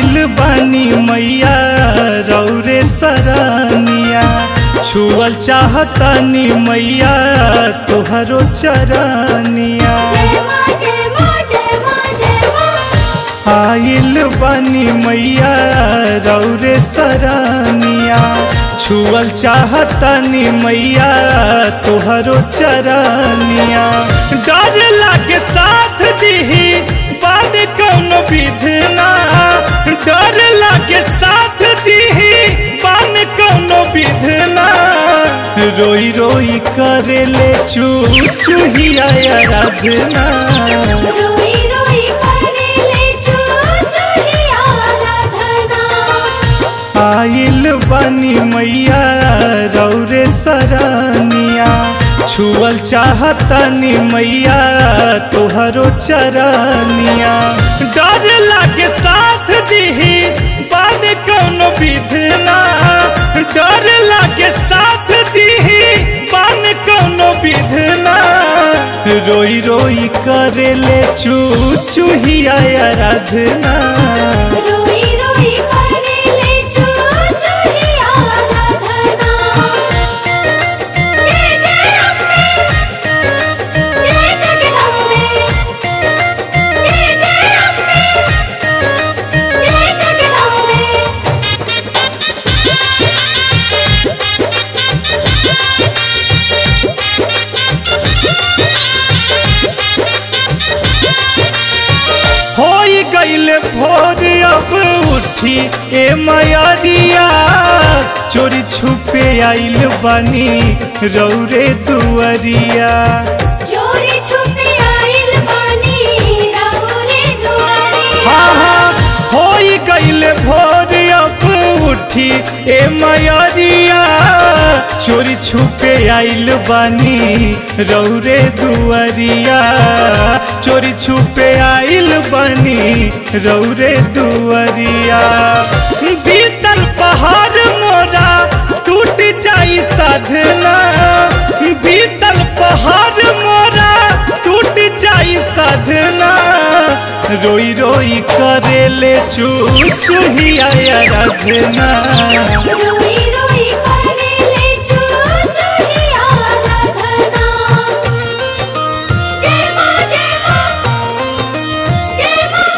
आइल बानी मैया रौरे सरनिया छुअल चाहतानी मैया तोहरो चरनिया जय माँ जय माँ जय माँ जय माँ आइल बानी मैया रौरे सरनिया छुअल चाहतानी मैया तोहरो चरनिया डर लागे साथ दिही बानी कौनो विधना डर लागे साथ दिही बानी कौनो विधना रोई रोई करेले चू चूहिया आराधना रोई रोई करेले चू चूही आराधना आइल बानी मैया रौरे सरनिया छुअल चाहतानी मैया तोहरो चरनिया डर लागे साथ दिही बान कौनो विधना डर लागे साथ दिही बान कौनो विधना रोई रोई करेले चू चूहिया आराधना रोई रोई करेले चू चूही आराधना जय जय अम्बे जय जगदम्बे जय जय अम्बे जय जगदम्बे होई गईल भोर अब उठी ए मयरिया चोरी छुपे आइल बनी रौरे दुअरिया चोरी छुपे आइल बानी रहुरे दुआरे हाँ हाँ होई गईल भोर अब उठी ए मयरिया चोरी छुपे आइल बनी रौरे दुअरिया चोरी छुपे आइल बनी रौरे दुअरिया बीतल पहाड़ मोरा टूट जाई साधना बीतल पहाड़ मोरा टूट जाई साधना रोई रोई करेले चू चूहिया आराधना रोई रोई करेले चू चूही आराधना जय माँ जय माँ जय माँ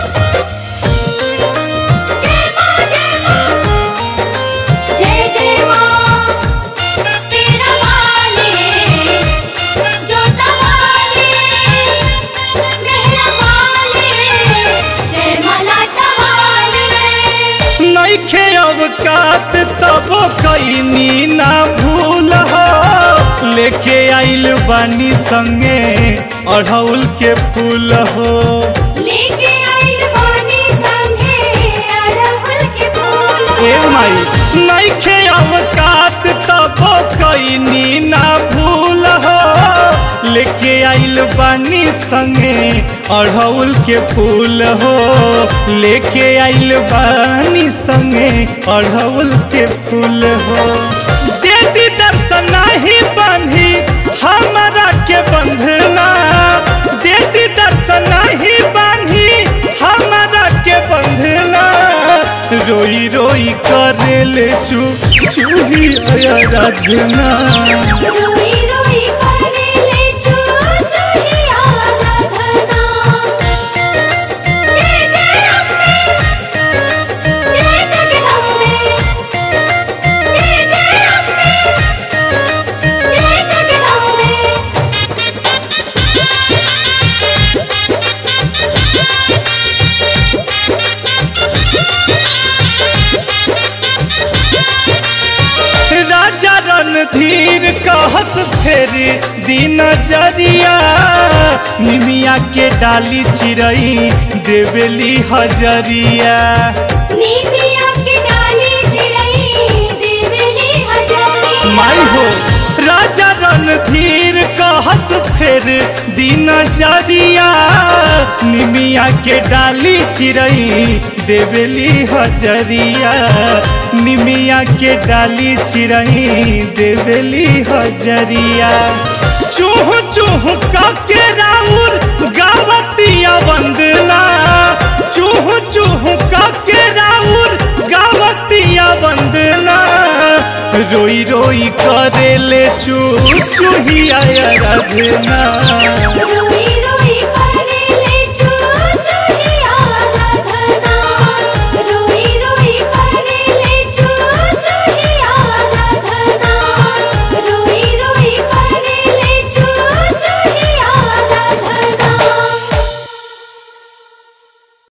जय माँ जय माँ जय जय माँ शेरा वाली जोता वाली मेहरा वाली जय मलाटा वाली नैखे अवकात तब कैनी ना भूल हो लेके आइल बानी संगे अढ़ौल के फूल हो लेके आइल बानी संगे अड़हुल के फूल ए माई नैखे अवकात तब कैनी ना भूल हो लेके आइल बानी संगे अढ़ौल के फूल हो लेके आइल बानी संगे अढ़ौल के फूल हो देती दर्शन नहीं बांधी हमारा के बंधना देती दर्शन नहीं बांधी हमारा के बंधना रोई रोई करेले चू चूही आराधना रोई रोई करेले चू चूही आराधना जय जय अम्बे जय जगदम्बे जय जय अम्बे जय जगदम्बे राजा रणधीर कहस फेर दिन जरिया निमिया के डाली चिरई देवेली हजरिया नीमिया के डाली चिड़ई देवेली हजारी माई हो राजा रणधीर कहस फेर दिन जरिया निमिया के डाली चिरई देवेली हजरिया निमिया के डाली चिरई देवेली हजरिया चूह चूह के राउर गावतिया वंदना चूह चूह के राउर रोई रोई करेले चू चूहिया रधना